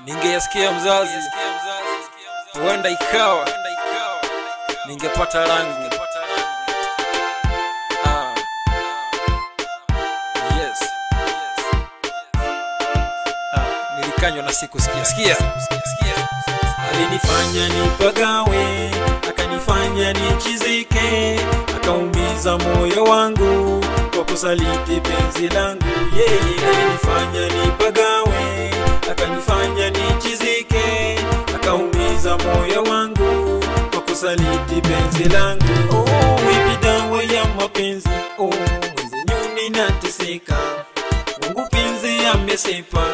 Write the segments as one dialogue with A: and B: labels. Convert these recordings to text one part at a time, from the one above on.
A: ningeyasikia mzazi, huenda ikawa ningepata rangu. Ah. Yes. Ah, nilikanywa na siku sikia sikia
B: alinifanya nipagawe, akanifanya nichizike, akaumiza moyo wangu kwa kusaliti penzi langu. Yeye alinifanya nipagawe, akanifanya nichizike, akaumiza moyo wangu kwa kusaliti penzi langu. Oh, ipi dawa ya mapenzi? Oh, mwenzenyuni nateseka, Mungu penzi amesepa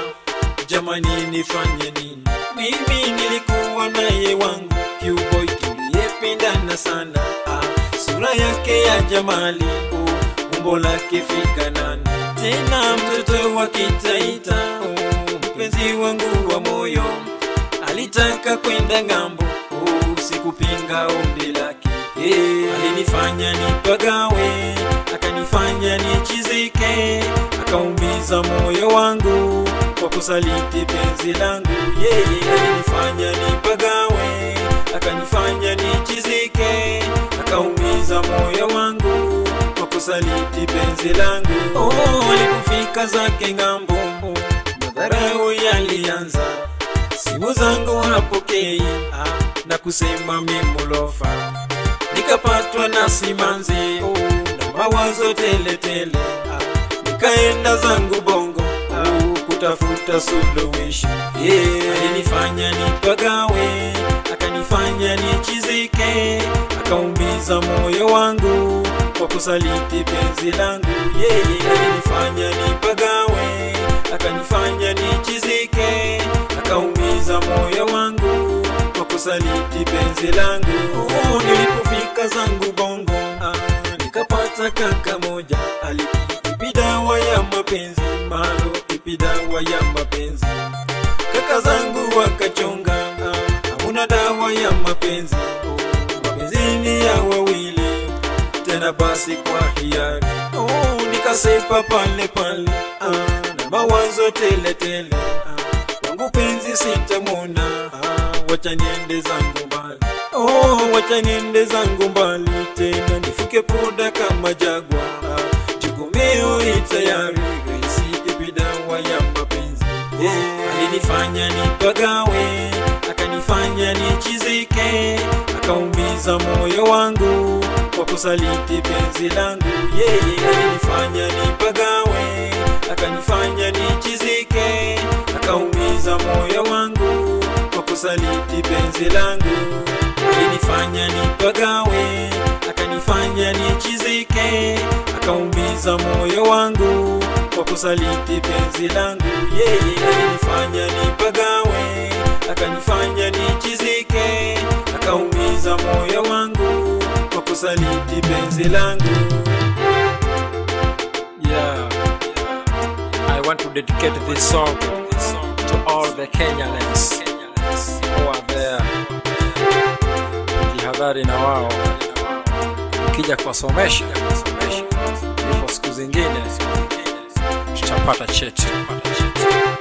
B: jamani nifanye nini mimi nilikuwa naye wangu kiuboy tuliyependana sana ah, sura yake ya jamali oh, umbo lake fikanani tena mtoto wa kitaita oh, mpenzi wangu wa moyo alitaka kwenda ng'ambo oh, sikupinga ombi lake yeah. alinifanya nipagawe akanifanya nichizike akaumiza moyo wangu kwa kusaliti penzi langu yeye alinifanya nipagawe akanifanya nichizike akaumiza moyo wangu kwa kusaliti penzi langu oh, alipofika zake ng'ambo madharau yalianza simu zangu hapokei ah, na kusema mimulofa nikapatwa na simanzi oh, na mawazo teletele ah, nikaenda zangu bongo oh, kutafuta suluhisho yeah. alinifanya nipagawe akanifanya nichizike akaumiza moyo wangu kwa kusaliti penzi langu yeye yeah. alinifanya nipagawe akanifanya nichizike akaumiza moyo wangu kwa kusaliti penzi langu oh, nilipofika zangu bongo ah, nikapata kaka moja alipipi dawa ya mapenzi malo ipi dawa ya mapenzi kaka zangu wakachonga ah, hamuna dawa ya mapenzi oh, mapenzi ni ya wawili tena basi kwa hiari oh, nikasepa pale pale ah, na mawazo tele tele ah, wangu penzi sitamwona ah, wacha niende zangu mbali oh, wacha niende zangu mbali tena nifuke poda kama jagwa ah, jukumio itayari raisi ibidawa ya mapenzi yeah. alinifanya nipagawe akanifanya nichizike akaumiza moyo wangu kwa kusaliti penzi langu yeye yeah. alinifanya nipagawe akanifanya nichizike akaumiza moyo wangu kwa kusaliti penzi langu alinifanya nipagawe akanifanya nichizike akaumiza moyo wangu kwa kusaliti penzi langu yeye yeah. alinifanya nipagawe akanifanya nichizike akaumiza moyo wangu kwa kusaliti penzi langu
A: yeah I want to dedicate this song to all the Kenyans who are there jihadhari na wao ukija kuwasomesha ndipo siku zingine tutapata cheti